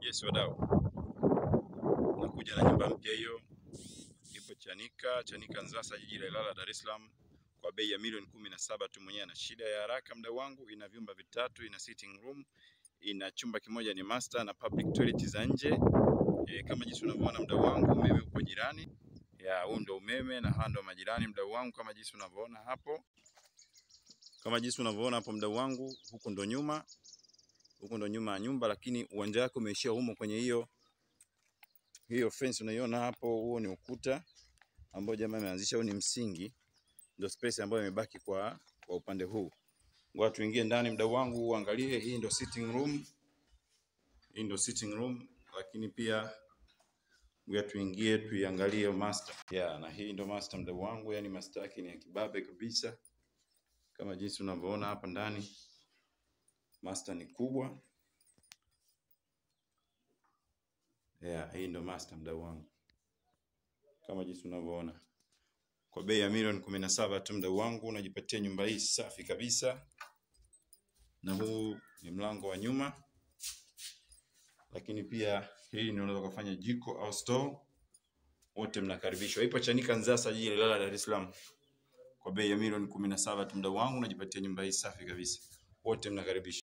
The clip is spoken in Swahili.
Yes wadau, nakuja na nyumba mpya hiyo, ipo Chanika, Chanika Nzasa, jiji la Ilala, Dar es Salaam, kwa bei ya milioni kumi na saba tu. Mwenyewe ana shida ya haraka, mdau wangu. Ina vyumba vitatu, ina sitting room, ina chumba kimoja ni master na public toilet za nje. E, kama jinsi unavyoona mdau wangu, umeme upo jirani ya huu ndo umeme na hawa ndo majirani mdau wangu, kama jinsi unavyoona hapo, kama jinsi unavyoona hapo mdau wangu, huku ndo nyuma huko ndo nyuma ya nyumba, lakini uwanja wake umeishia humo kwenye hiyo hiyo fence unaiona hapo. Huo ni ukuta ambao jamaa ameanzisha, huu ni msingi, ndo space ambayo imebaki kwa kwa upande huu. Ngoja tuingie ndani, mdau wangu, uangalie. Hii ndo sitting room, hii ndo sitting room, lakini pia ngoja tuingie tuiangalie master yeah, na hii ndo master mdau wangu, yani master yake ni ya kibabe kabisa, kama jinsi unavyoona hapa ndani. Master ni kubwa. Yeah, hii ndo master mdau wangu, kama jinsi unavyoona, kwa bei ya milioni kumi na saba tu mdau wangu, unajipatia nyumba hii safi kabisa, na huu ni mlango wa nyuma, lakini pia hii ni unaweza kufanya jiko au store. Wote mnakaribishwa. Ipo Chanika Nzasa, jiji la Ilala, Dar es Salaam, kwa bei ya milioni kumi na saba tu mdau wangu, unajipatia nyumba hii safi kabisa. Wote mnakaribishwa.